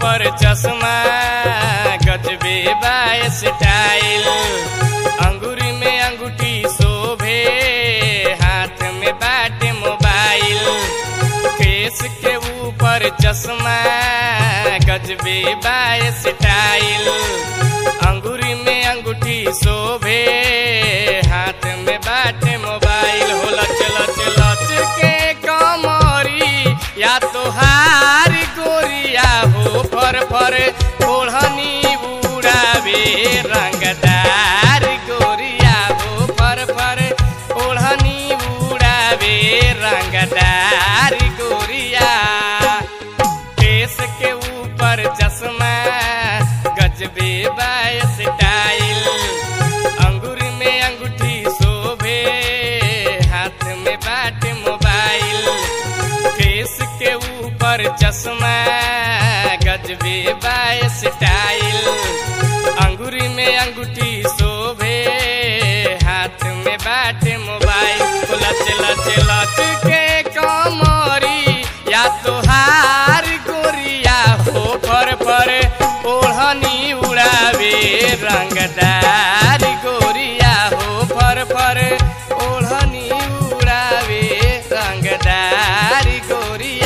ऊपर चश्मा गजबे बाय स्टाइल अंगूरी में अंगूठी शोभे हाथ में बाटे मोबाइल फेस के ऊपर चश्मा गजबे बाय स्टाइल अंगूरी में अंगूठी शोभे हाथ में बाटे मोबाइल हो लच लच लच के कमरी या तो हार गोरिया हो फर फर ओढ़नी उड़ावे रंगदार गोरिया हो फर फर ओढ़नी उड़ावे रंगदार गोरिया केस के ऊपर चश्मा गजबे बाय स्टाइल अंगूर में अंगूठी शोभे हाथ में बाट मोबाइल केस के ऊपर चश्मा गजबे बाय स्टाइल अंगूरी में अंगूठी शोभे हाथ में बाट मोबाइल लच लच लच के कमरी या तो हार गोरिया हो फर फर ओढ़नी उड़ावे रंगदार गोरिया हो फर फर ओढ़नी उड़ावे रंगदार गोरिया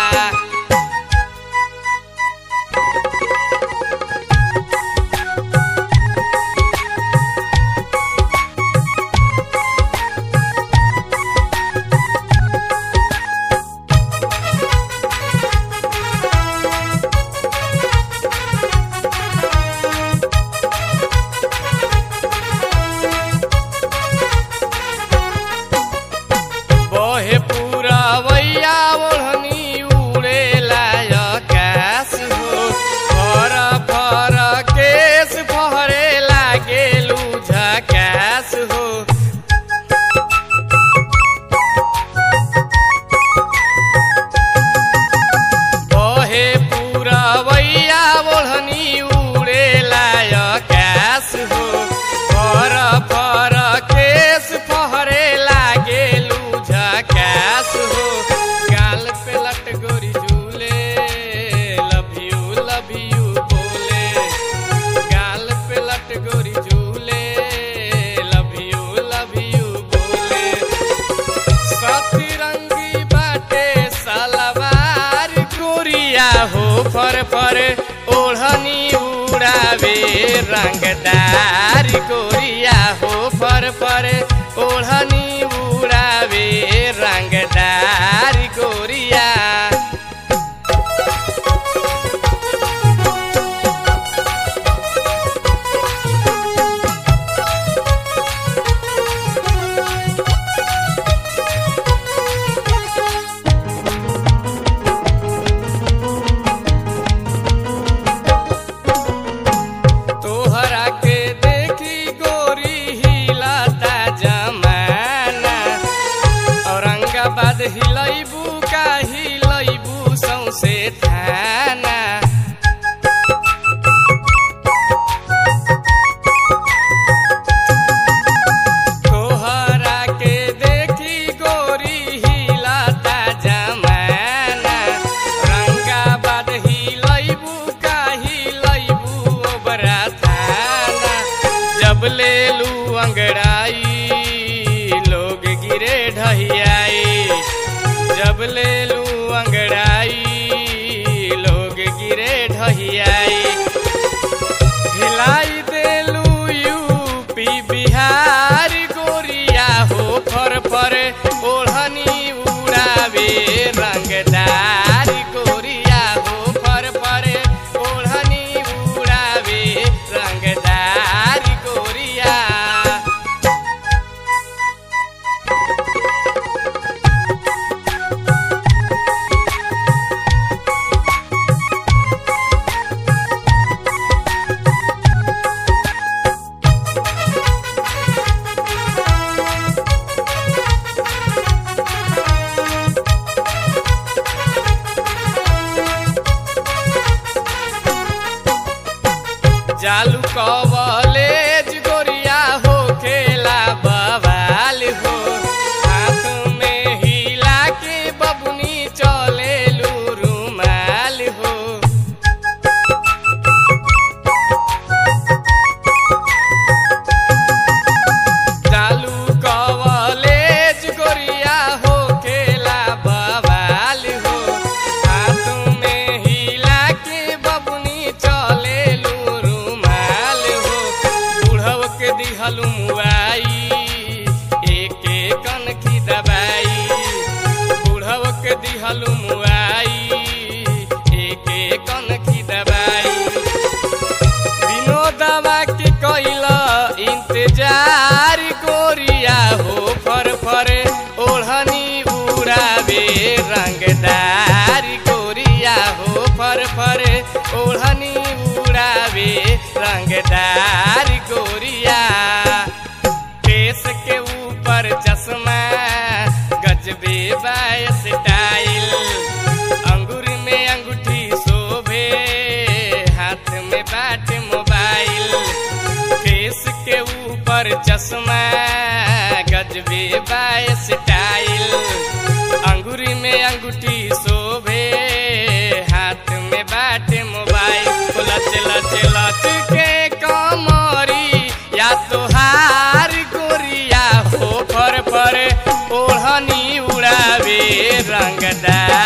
बहे पूरा वैया ओढ़नी उड़ेला आकाश हो फर फर केस फहरे लागेलू झकास हो बहे पूरा वैया ओढ़नी उड़ेला आकाश हो फर फर केस फहरे लागेलू झकास हो गाल पे लट गोरी झूले लव यू लव यू बोले गाल पे लट गोरी झूले लव यू लव यू बोले सतरंगी बाटे सलवार गोरिया हो फर फर ओढ़नी उड़ावे रंगदार गोरिया हो फर फर ओढ़नी उड़ावे रंगदार गोरिया तोहरा के देखी गोरी हिलता जमाना औरंगाबाद हिलैबू का हिलैबू सौसे थाना तोहरा के देखी गोरी हिलता जमाना औरंगाबाद हिलैबू का हिलैबू ओबरा थाना जब ले लू अंगड़ाई लोग गिरे ढहियाई जब ले लू अंगड़ाई लोग गिरे ढहियाई हिलाई देलू यूपी बिहार गोरिया हो फर फर ओढ़नी उड़ावे रंगदार गोरिया हो फर फर ओढ़नी उड़ावे रंगदार गोरिया जालू कवलेज गोरिया हो खेला बवाल हो हाथ में हिला के बबुनी चले रुमाल हो दिहलु मुआई एक कन की दवाई विनोदवा के कैला इंतजार गोरिया हो फर फर ओढ़नी उड़ावे रंगदार गोरिया हो फर फर ओढ़नी उड़ावे रंगदार गोरिया केस के ऊपर चश्मा गजबे बाय स्टाइल अंगूर में अंगूठी शोभे हाथ में बाट मोबाइल केस के ऊपर चश्मा गजबे बाय स्टाइल अंगूरी में अंगूठी शोभे हाथ में बाट मोबाइल लच लच लच के कमरी या तोहार गोरिया हो फर फर ओढ़नी उड़ावे रंगदार